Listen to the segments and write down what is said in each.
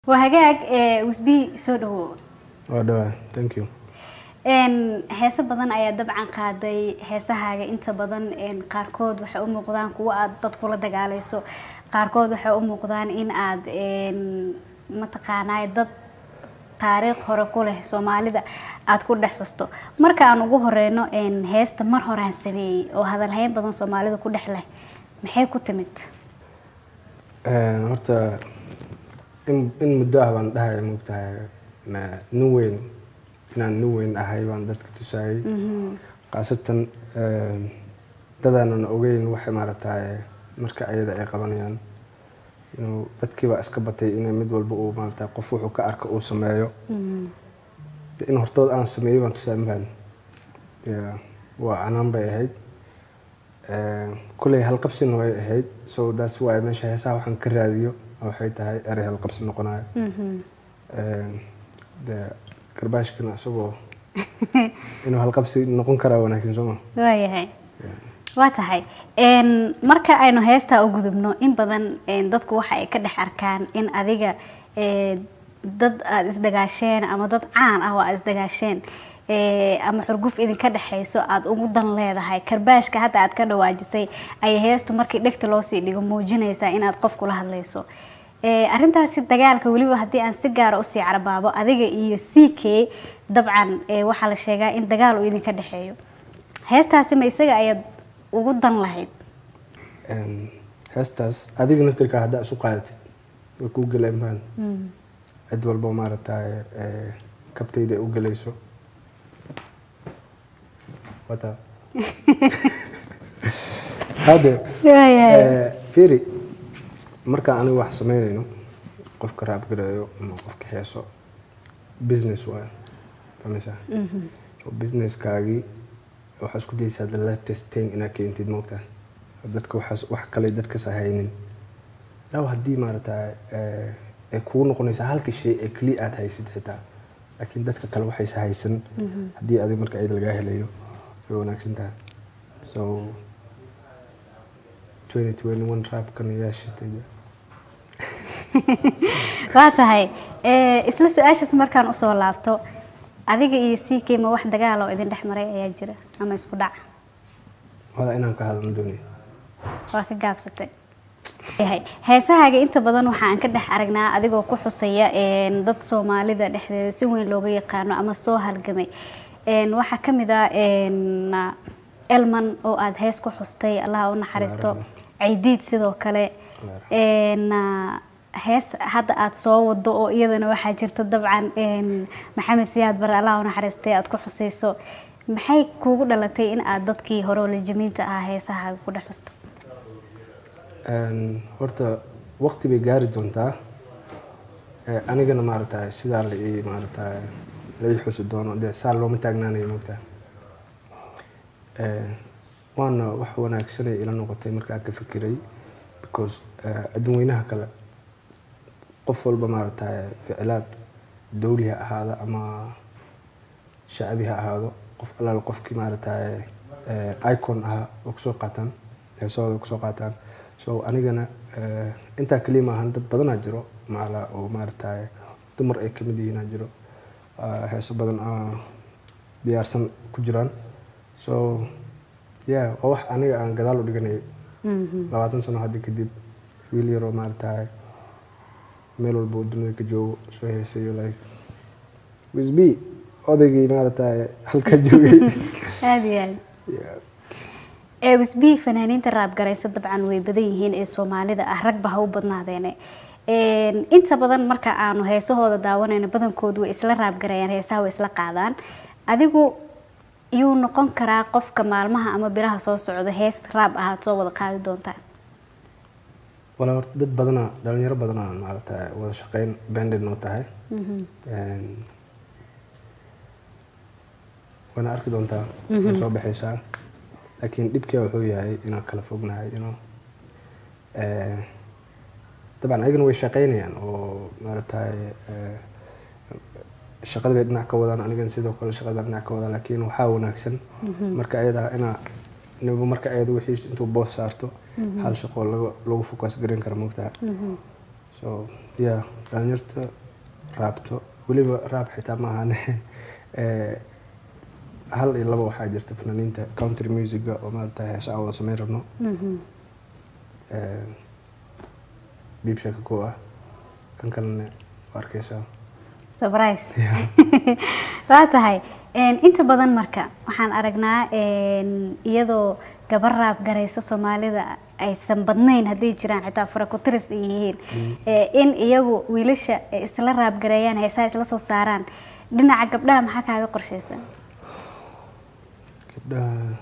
waa hagaag wisbi soo dhawo waa dhawaa thank you heese badan ayaa dabcan qaaday heesahaaga inta badan qaarkood waxay u muuqdaan kuwa aad dad kula dagaalayso qaarkood waxay u muuqdaan in aad mataqaanaa dad taariikh hore ku leh soomaalida aada ku dhex xusto marka aan ugu horeyno heesta mar horaan sameeyey oo hadalhayn badan soomaalida ku dhex leh maxay ku timid horta in in muddo ah baan dhahaya moogtahay nin weyn inaan nin weyn ahay baan dadka tusayay khaasatan dadaanan ogeyn waxay maaragtaye marka ayada ay qabanayaan inuu dadkiibaa iska batay inay mid walba uu maarata qof wuxuu ka arka uu sameeyo in hortood aan sameeyey baan tusaa mahan waa canaan bay ahayd kuley halqabsina way ahayd so daas waay meesha heesaha waxaan ka raadiyo waxay tahay erey halqabsi noqonayo de garbaashkana isagoo inuu halqabsi noqon karaa wanaagsan sooma waayahay waa tahay marka aynu heestaa u gudubno in badan dadku waxa ay ka dhex arkaan in adiga dad aada isdagaasheen ama dad caan ah oo aada isdagaasheen ama xurguf idinka dhexayso aada ugu dan leedahay karbaashka hadda aad ka dhawaajisay ayay heestu markii dhegta loosii dhigo muujinaysaa inaad qof kula hadlayso arrintaasi dagaalka weliba haddii aan si gaara usii carbaabo adiga iyo c k dabcan waxaa la sheegaa in dagaal uu idinka dhexeeyo heestaasi ma isaga ayaad ugu dan lahayd heestaas adiga naftirkaa haddaa isu qaadatid way kuu geleen maan cid walba maaragtay kabtayda u gelayso wata hadde firi markaan aniga wax sameynayno qofka raabgareeyo ama qofka heeso business waay fameysaa so businesskaagii waxaa isku daysaa the latest thing inaad keentid moogtaa dadka waxaas wax kale dadkas haynin law haddii maaragtay ay kugu noqonaysaa halka shay ee keliya aada haysid xitaa laakiin dadka kale waxaysa haysan haddii adig marka cid lagaa helayo way wanaagsan tahay so twenty twenty one raabkan ayaa shitay waa tahay isla su-aashaas markaan usoo laabto adiga iyo c k ma wax dagaal oo idin dhex maray ayaa jira ama isku dhac wala inaan ka hadalno doonay waa ka gaabsatay heesahaaga inta badan waxa aan ka dhex aragnaa adigoo ku xusaya dad soomaalida dhexdeeda si weyn looga yaqaano ama soo halgamay waxaa ka mid ah elman oo aada hees ku xustay allaha u naxariisto caydiid sidoo kale hees hadda aada soo wado oo iyadana waxaa jirta dabcan maxamed siyaad bare allah u naxariistay aada ku xusayso maxay kuugu dhalatay in aada dadkii hore oo lajamiinta ahaa heesahaaga ku dhex xusto horta waqti bay gaari doontaa anigana maaragtay sidaa la ii maaragtay la ii xusi doono dee saa looma taagnaanayo moogtaa waana wax wanaagsanay ila noqotay markaan ka fikiray because adduun weynaha kale qof walba maaragtay ficilaad dawli ha ahaado ama shacbi ha ahaado qof allaal qofkii maaragtay icon ahaa oo kusoo qaataan heesahooda kusoo qaataan so anigana intaa keliya maahan dad badanaa jiro macala oo maaragtay dumar ay kamid yihiinaa jiro heeso badan diyaarsan ku jiraan so ya waa wax aniga aan gadaal u dhiganayo labaatan sano hadda kadib wiil yaroo maaragtay meel walba uu dunida ka joogo soo heesayo like wisb odaygii maaragtay halkaa joogay aada iyo aad wisbi fanaaniinta raabgaraysa dabcan way badan yihiin ee soomaalida ah ragba ha u badnaadeene inta badan marka aanu heesahooda daawanayno badankoodu way isla raabgarayaan heesaha way isla qaadaan adigu yuu noqon karaa qofka maalmaha ama bilaha soo socda hees raab ahaad soo wada qaadi doontaan walaa horta dad badana dhalinyaro badana maaragtay wada shaqeyn banded noo tahay waana arki doontaa way soo baxaysaa laakiin dhibkee wuxuu yahay inaan kala fognahay ino dabcan ayagana way shaqeynayaan oo maaragtay shaqada bay dhinac ka wadaan anigana sidoo kale shaqada baa dhinac ka wadaan laakiin waxaa wanaagsan marka ayada inaa niba marka ayada wixiis intuu boos saarto hal shaqoo lagu focus garin kara moogtaha so yeah dhalinyarta raabto weliba raab xitaa ma ahane Eh, hal iyo laba waxaa jirta fanaaniinta country musica oo maarata heesa aan wada samayn rabno Mhm. Eh, biib sheeka koo ah kan kalena waa arkeysaa surprise Yeah. waa tahay een, inta badan marka waxaan aragnaa een, iyadoo gabar raab garaysa soomaalida aysan badnayn hadday jiraan xitaa faraku-tiris ay yihiin ee, in iyagu wiilasha ay isla raab gareeyaan heesaha isla soo saaraan dhinaca gabdhaha maxaa kaaga qorshaysan gabdhaha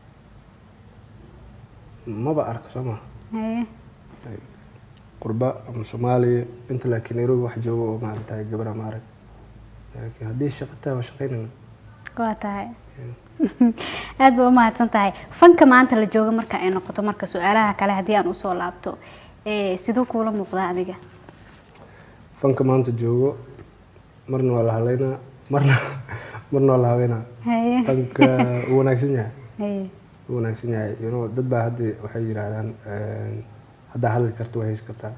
maba arka soo ma Haye. qurba ama soomaaliya inta laakiin nairobi wax joogo oo maarata gabara ma arag laakiin haddii shaqataa waa shaqaynayna waa tahay aad ba umahadsan tahay fanka maanta la joogo marka ay noqoto marka su-aalaha kale haddii aan usoo laabto ee, siduu kuula muuqdaa adiga fanka maanta joogo marna waa la haleynaa marna marna waa la habeynaa haye fanka uu wanaagsan yahay haye uu wanaagsan yahay you know, dad baa hadda waxay yidhaahdaan eh, haddaa hadli karto waa heys kartaa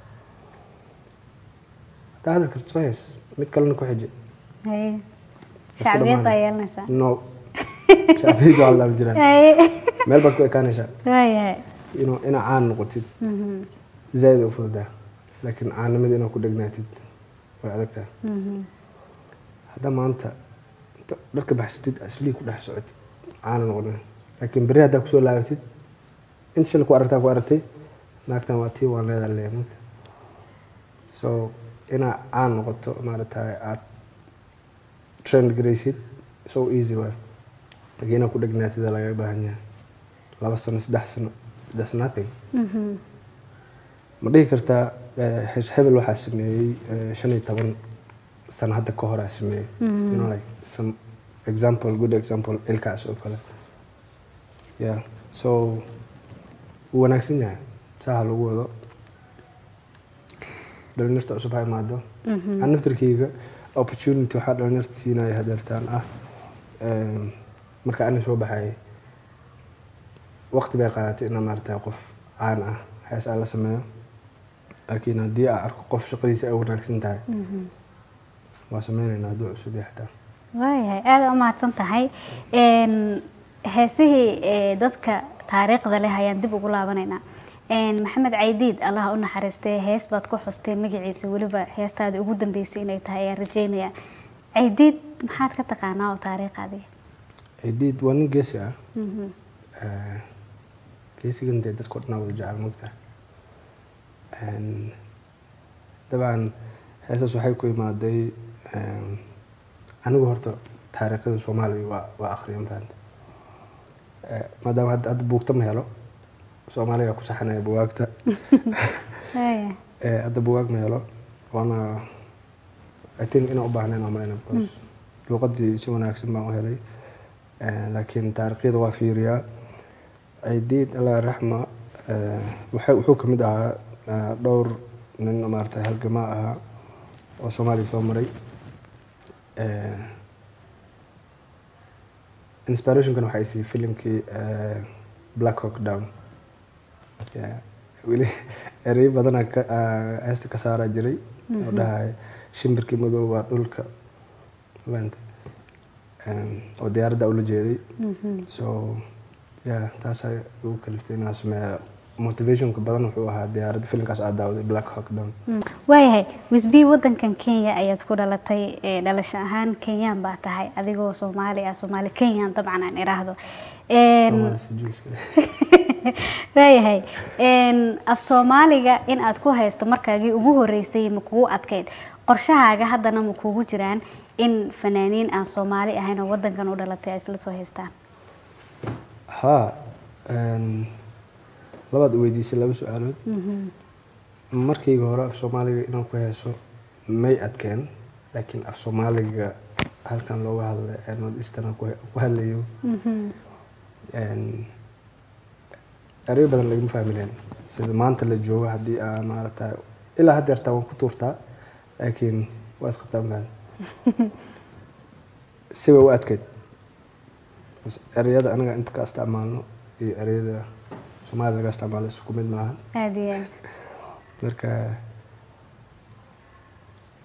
haddaa hadli karto soo heys mid kalena ku xiji haye Isku shacbiyad baa dhammaanay. yeelanaysaa no shacbiyadu waa laab jiraan haye meel baad ku ekaanaysaa waayahay you know, inaa caan noqotid Mhm, zaaid u fududaa laakiin caanimada inaad ku dhegnaatid way adagtaa mhm. haddaa maanta inta dharka baxsatid aslii ku dhex socotid caana noqonin laakiin berri haddaa kusoo laabatid inta shalay ku aragtaa ku aragtay naagtan waa tii waan leedaa leeya mugta so inaa caan noqoto maaragtay aad trend garaysid so easy waay laakiin inaad ku dhegnaatid aa lagaga baahan yahay laba sano saddex sano that's nothing Mhm. ma dhihi kartaa eh, hees hebel waxaa sameeyey eh, shan iyo toban sano hadda ka horaa sameeyey you know like some example good example ilkaas oo kale yeah so wuu wanaagsan yahay saa ha lagu wado dhalinyarta cusub ha imaado Mhm. aan naftarkeyga opportunity waxaa dhalinyarta siinaya hadeertaan ah em, marka ani soo baxayay waqti bay qaadatay inaa maarata qof caan ah hees aan la sameeyo laakiin haddii aan arko qof shaqadiisa ay wanaagsan tahay Mhm. waa sameynaynaa hadduu cusub yahay xataa waayahay aada u mahadsan tahay Een, heesihii ee, dadka taariikhda leh ayaan dib ugu laabanaynaa Een, maxamed caydiid allah u naxariistay hees baad ku xustay magaciisa weliba heestaada ugu dambeysay inay tahay ayaan rajeynaya caydiid maxaad ka taqaanaa oo taariikh adiga cidiid waa nin geesi ah Mhm. Eh, geesigan dee dadka o dhan aa wada jecel mogtahay dabcan heesaas waxay ku imaaday em, anigu horta taariikhda soomaaliya waa waa akhriya mafahanta maadaama hadda hadda buugta ma helo soomaaliga ku saxanaya buwaagta Waayahay. Eh, hadda buwaag ma helo waana i think inaan u baahnayn aan malayna because luuqadii si wanaagsan baan u helay Eh, laakiin taariikhyada waa fiiriyaa ciidiid allah raxma eh, waxa- wuxuu ka mid ahaa eh, dhowr nin maarata halgamaa ahaa oo soomaaliya soo maray Eh, inspirationkan waxay siiyey filimkii eh, black hawk down Yeah. weli erey badanaa ka- ah, heesta ka saaraa jiray oo dhahaya shimbirkii madow waa dhulka maanta oo diyaaradda ula jeeday Mhm. so yeah taasaa ugu kaliftay inaan sameeya motivationka badan wuxuu ahaa diyaaradda filimkaas aad daawaday black hawk down Mm. waayahay wisbi wadankan kenya ayaad ku dhalatay ee, dhalasho ahaan kenyaan baa tahay adigoo soomaali ah soomaali kenyaan dabcan aan iraahdo Een, Soomaali sijuulska. waayahay Een, af soomaaliga in aad ku haysto markaagii ugu horeysay ma kugu adkeyd qorshahaaga haddana ma kugu jiraan in fanaaniin aan soomaali ahayn oo wadankan u dhalatay ay isla soo haystaan haa een, labaad weydiisay laba su-aalood Mhm. markayga hore af soomaaliga inaan ku heeso may adkeen laakiin af soomaaliga halkan looga hadlay ee north eastern aan ku he- ku hadlayo Mhm. een, ereyo badan lagama fahmi lahayn sida maanta la joogo haddii aan maarata ilaa hadda yartaa waan ku tuurtaa laakiin waa isqabtaa mafahan si way u adkeyd Bas ereyada anaga inta ka isticmaalno iyo ereyada soomaaliya laga isticmaalo isku mid maaha aada iyo aad marka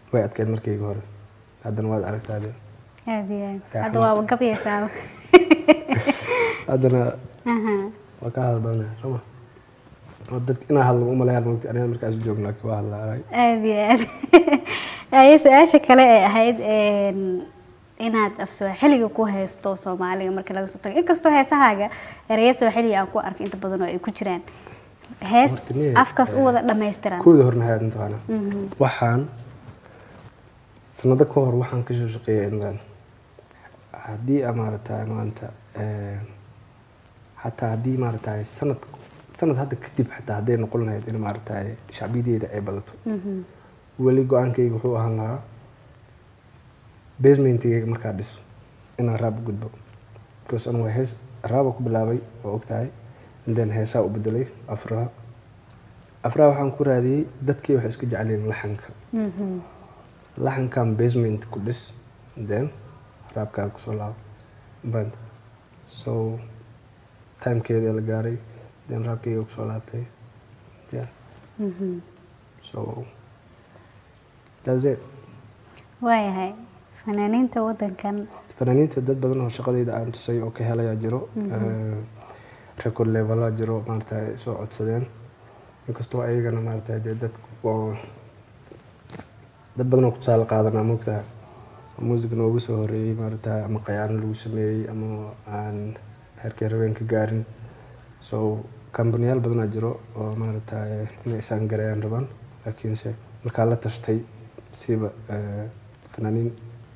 way adkeyd markayga hore haddana waad aragtaade aad iyo aad Yaa hadda waaba gabayaysaaba haddana Aha. waa ka hadal badanaya sooma oo dadka inaa hadlo umalayaan mogta aniga markaas joogno laakiin waa hadlaa aad iyo aad aye su-aasha kale ee ahayd een, inaad af sooxiliga ku haysto soomaaliga marka laga soo tago inkastoo heesahaaga ereya sooxiliga aan ku arko inta badan oo ay ku jiraan hees Horta niye, afkaas u wada dhammaystiran kooda horna hayaad mataqaana Mhm. waxaan sanado ka hor waxaan ka soo shaqeeyay inland haddii aa maaragtay maanta eh, xataa haddii maaragtay sanad sanad hadda kadib xataa hadday noqon lahayd in maaragtay shacbiyadeeda ay badato Mhm. weli go-aankayga wuxuu ahaan lahaa basementigayga markaa dhiso inaan raab u gudbo because anu waa hees raaba ku bilaabay oo ogtahay and then heesaa u bedelay afraha afraha waxaan ku raadiyey dadkii waxay iska jecleen laxanka Mhm. laxankan basement ku dhis and then raabkaa kusoo laabo band so timekeeda la gaaray then raabkayga kusoo laabtay yeah Mhm. so that's it waayahay fanaaniinta wadankan fanaaniinta dad badan oo shaqadayda aan tusay oo ka helayaa jiro record levelaa jiro maarata soo codsadeen inkastoo ayagana maarata dee dad oo dad badan oo ku tusaale qaadanaa moogtaha music noogu soo horeeyey maarata ama qayaano lagu sameeyey ama aan heerkii rabeen ka gaarin so kambaniyaal badanaa jiro oo maarata inay isaan gareeyaan rabaan laakiinse markaa la tashtay siiba eh, fanaaniin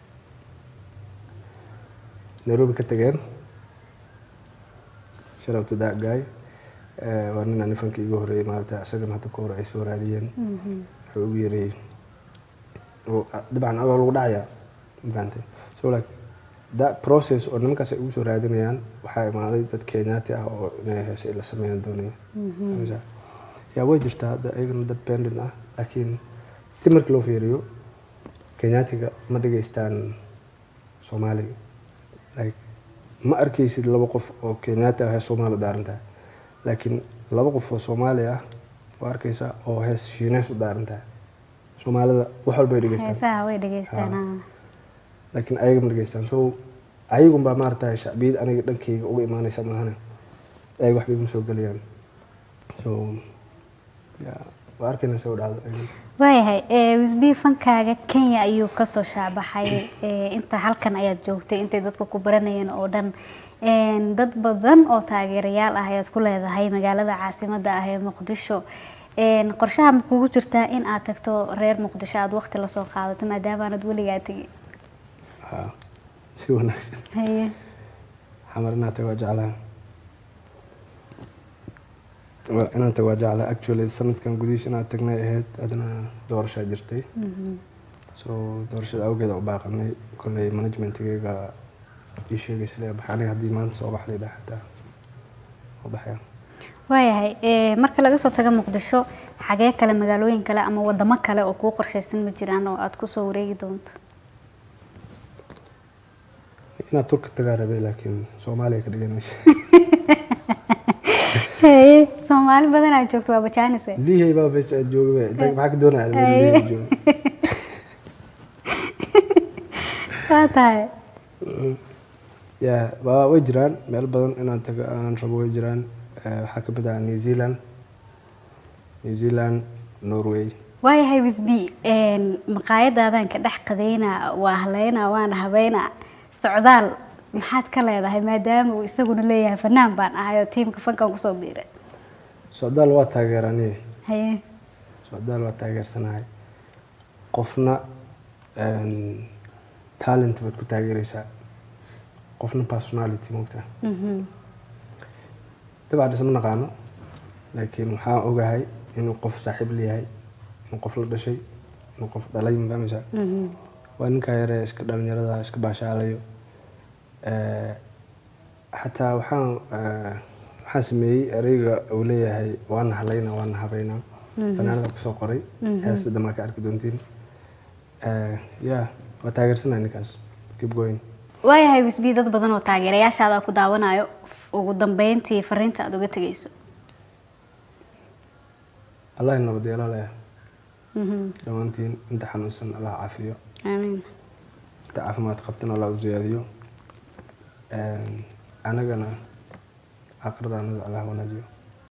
nairobi ka tageen sharaf to that guy Eh, waa nin aan nifankii igu horeeyey maarata isagana hadda ka hor ay soo raadiyeen Mhm. wuxuu ugu yeereeyey oo ah, dabcan adoo lagu dhacayaa mafahantay so like that process oo nimankaas ay ugu soo raadinayaan waxaa imaaday dad kenyaati ah oo inay heese ay la sameeyaan doonaya Fahmaysaa? yaa way jirtaa hadda ayagana dad pendin ah laakiin si marka loo fiiriyo kenyaatiga ma dhageystaan soomaaliga like ma arkaysid laba qof oo kenyaati ah hees soomaali u daaran tahay laakiin laba qof oo soomaali ah waa arkaysaa oo hees shiineys u daaran tahay soomaalida wax walba ay dhageystaan heesaha way dhegeystaan ah. laakiin ayaga ma dhageystaan so ayagun baa maarata shacbiyad aniga dhankayga uga imaanaysa maahane ayaga waxbay iguma soo gelayaan so ya waa arkayna se u dhacdo ayagan waayahay ee, wisbi fankaaga kenya ayuu kasoo shaabaxay ee, inta halkan ayaad joogtay intay dadku ku baranayeen oo dhan Een, dad badan oo taageerayaal ah ayaad ku leedahay magaalada caasimada ah ee muqdisho Een, qorshaha ma kugu jirtaa in aad tagto reer muqdisho aad waqti lasoo qaadato maadaama aanad weligaa tegin ha si wanaagsan haye xamar inaad tago waa jeclaha Waa inaan tago waa jeclaha actually sanadkan gudihiis inaad tagnay ahayd adna doorashaa jirtay Mhm. so doorashada awgeeda u baaqanay kolley managementigayga ii sheegaysa lee bax aniga haddii maanta soo baxday dhah xataa oo baxaya waayahay ee, marka laga soo tago muqdisho xagee kale magaalooyin kale ama wadamo kale oo kuu qorshaysan ma jiraan oo aad kusoo wareegi doonto inaad turka tagaa rabay laakiin soomaaliya ka dhigan meesha haye soomaali badan aad joogto waa bajaanise lihey baa meesha aad jooga ba maxaa ka doonaya lihey jooga waa tahay ya waa way jiraan meel badan inaan tago aan rabo way jiraan Eh, waxaa ka mid ah new zealand new zealand norway waayahay wisbi maqaayadaadaan ka dhex qadayna waa haleynaa waana habeynaa socdaal maxaad ka leedahay maadaama uu isaguna leeyahay fanaan baan ahay oo tiimka fankan kusoo biiray socdaal waa taageerani haye socdaal waa taageersanahay qofna een, talent baad ku taageeraysaa qofna personality moogtaa Mhm. dabcan isma naqaano laakiin waxaan ogahay inuu qof saaxiib leeyahay inuu qof la dhashay inuu qof dhalay mafahmaysaa Mhm. waa ninkaa yare iska dhalinyarada iska baashaalayo Eh, xataa waxaan eh, waxaan sameeyey ereyga uu leeyahay waana halayna waana habeynaa fanaanada kusoo qoray heesta damaa ka arki doontiin Eh, ya waa taageersanaya ninkaas keep going waayahay wisbi dad badan oo taageerayaashaada ku daawanayo ugu dambeyntii fariinta aad uga tegayso allah nabad yeelo leh Mhm. dhammaantiin inta xanuunsan allah caafiyo aamiin inta caafimaad qabtana allah u ziyaadiyo Een, anagana aakhirada anada allah wanaajiyo